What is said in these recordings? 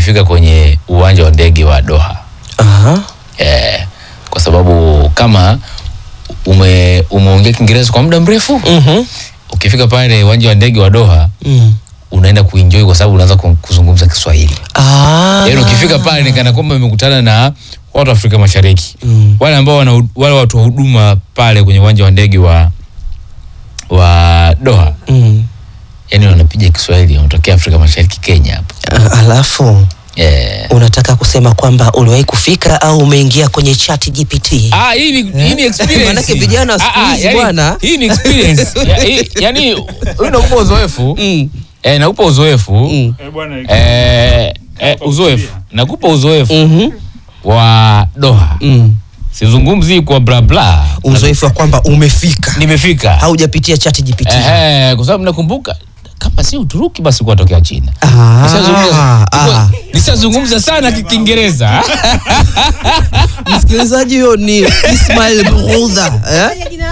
ukifika kwenye uwanja wa ndege wa Doha Aha. eh, kwa sababu kama ume umeongea Kiingereza kwa muda mrefu Mhm. ukifika pale uwanja wa ndege wa Doha Mm. unaenda kuenjoy kwa sababu unaanza ku- kuzungumza Kiswahili. Ah. Yaani ukifika pale ni kana kwamba umekutana na watu wa Afrika Mashariki. Mm. Wale ambao wana wale watu wa huduma pale kwenye uwanja wa ndege wa wa Doha. Mm. Yaani wanapiga Kiswahili wanatokea Afrika Mashariki Kenya hapo. Ah, Alafu Eh. unataka kusema kwamba uliwahi kufika au umeingia kwenye chat GPT? Ah, hii ni hii ni experience. Maanake vijana wa siku Ah, ah, hizi yaani, bwana. Hii ni experience. Ya- hii- Yaani huyu nakupa uzoefu. Mm. Eh, nakupa uzoefu. Mm. Eh, bwana, Eh, eh, uzoefu. Nakupa uzoefu Mhm. wa Doha. Mm. Sizungumzi kwa bla bla. Uzoefu wa kwamba umefika Nimefika. haujapitia chat GPT. Ehe, kwa sababu nakumbuka kama si Uturuki basi kuwatokea China. Ah, Nishazungumza- ah. Nishazungumza sana ki- Kiingereza. Msikilizaji huyo ni Ismail Brudha eh?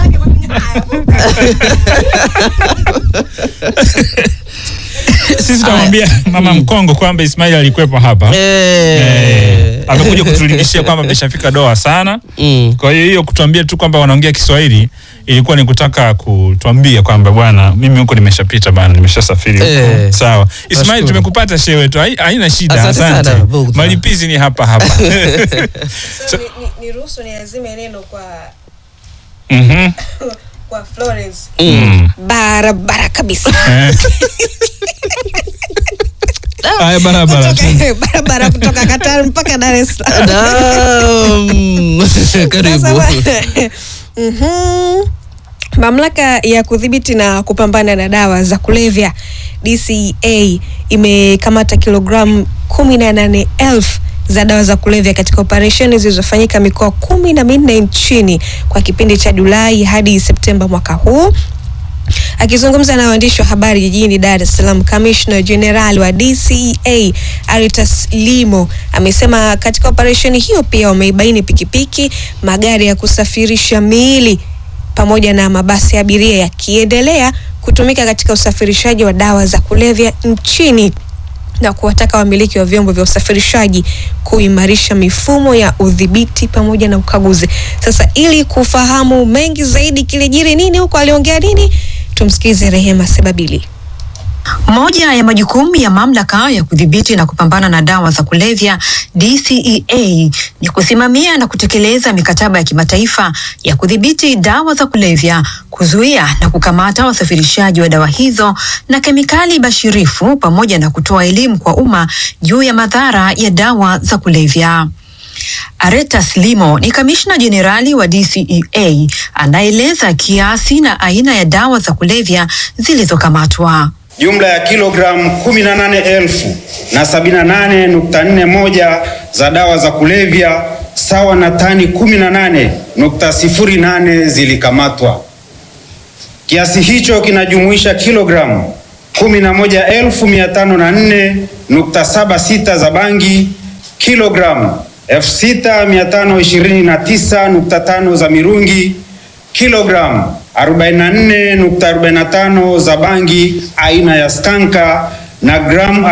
sisi tunamwambia mama Mkongo kwamba Ismail alikuwepo hapa Eh. Eh, amekuja kutulingishia kwamba ameshafika Doha sana. Mm. Kwa hiyo hiyo kutuambia tu kwamba wanaongea Kiswahili ilikuwa ni kutaka kutuambia kwamba bwana, mimi huko nimeshapita bana, nimeshasafiri huko. Eh. Sawa. Ismail, Nashukuru. tumekupata shehe wetu, hai- haina shida. Asante sana, Asante. Bugdha. Malipizi ni hapa hapa. So, ni- ni- niruhusu niazime neno kwa Mhm. kwa Florence Mm. barabara kabisa Eh. Haya, barabara. Kutoka- barabara kutoka Qatar mpaka Dar es Salaam. Naam. Karibu. Sasa, mhm. Mamlaka ya kudhibiti na kupambana na dawa za kulevya DCEA imekamata kilogramu kumi na nane elfu za dawa za kulevya katika operesheni zilizofanyika mikoa kumi na minne nchini kwa kipindi cha Julai hadi Septemba mwaka huu. Akizungumza na waandishi wa habari jijini Dar es Salaam, kamishna jenerali wa DCEA Aritas Limo amesema katika operesheni hiyo pia wameibaini pikipiki, magari ya kusafirisha miili pamoja na mabasi ya abiria yakiendelea kutumika katika usafirishaji wa dawa za kulevya nchini na kuwataka wamiliki wa vyombo vya usafirishaji kuimarisha mifumo ya udhibiti pamoja na ukaguzi. Sasa ili kufahamu mengi zaidi kilijiri nini huko, aliongea nini, tumsikize Rehema Sebabili. Moja ya majukumu ya mamlaka ya kudhibiti na kupambana na dawa za kulevya DCEA ni kusimamia na kutekeleza mikataba ya kimataifa ya kudhibiti dawa za kulevya, kuzuia na kukamata wasafirishaji wa dawa hizo na kemikali bashirifu, pamoja na kutoa elimu kwa umma juu ya madhara ya dawa za kulevya. Aretas Limo ni kamishna jenerali wa DCEA anaeleza kiasi na aina ya dawa za kulevya zilizokamatwa. Jumla ya kilogramu 18,000 na 78.41 za dawa za kulevya sawa na tani 18.08 zilikamatwa. Kiasi hicho kinajumuisha kilogramu 11,504.76 za bangi, kilogramu 6,529.5 za mirungi, kilogramu 44.45 za bangi aina ya skanka na gramu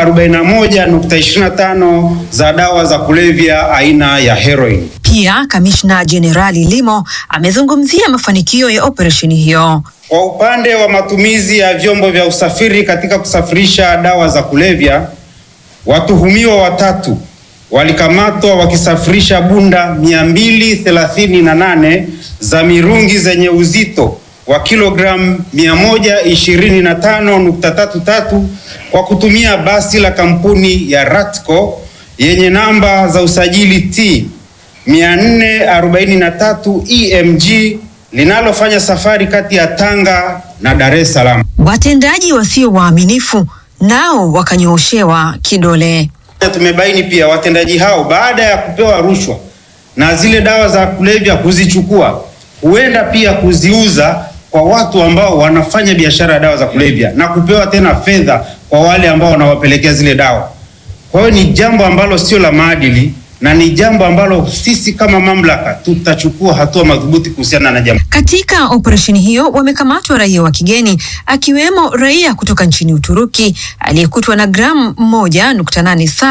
41.25 za dawa za kulevya aina ya heroin. Pia kamishna jenerali Limo amezungumzia mafanikio ya operesheni hiyo. Kwa upande wa matumizi ya vyombo vya usafiri katika kusafirisha dawa za kulevya, watuhumiwa watatu walikamatwa wakisafirisha bunda 238 za mirungi zenye uzito wa kilogramu 125.33 kwa kutumia basi la kampuni ya Ratco yenye namba za usajili T 443 EMG linalofanya safari kati ya Tanga na Dar es Salaam. Watendaji wasio waaminifu nao wakanyooshewa kidole. Tumebaini pia watendaji hao baada ya kupewa rushwa na zile dawa za kulevya kuzichukua, huenda pia kuziuza kwa watu ambao wanafanya biashara ya dawa za kulevya na kupewa tena fedha kwa wale ambao wanawapelekea zile dawa. Kwa hiyo ni jambo ambalo sio la maadili na ni jambo ambalo sisi kama mamlaka tutachukua hatua madhubuti kuhusiana na jambo. Katika operesheni hiyo wamekamatwa raia wa kigeni akiwemo raia kutoka nchini Uturuki aliyekutwa na gramu moja nukta nane saba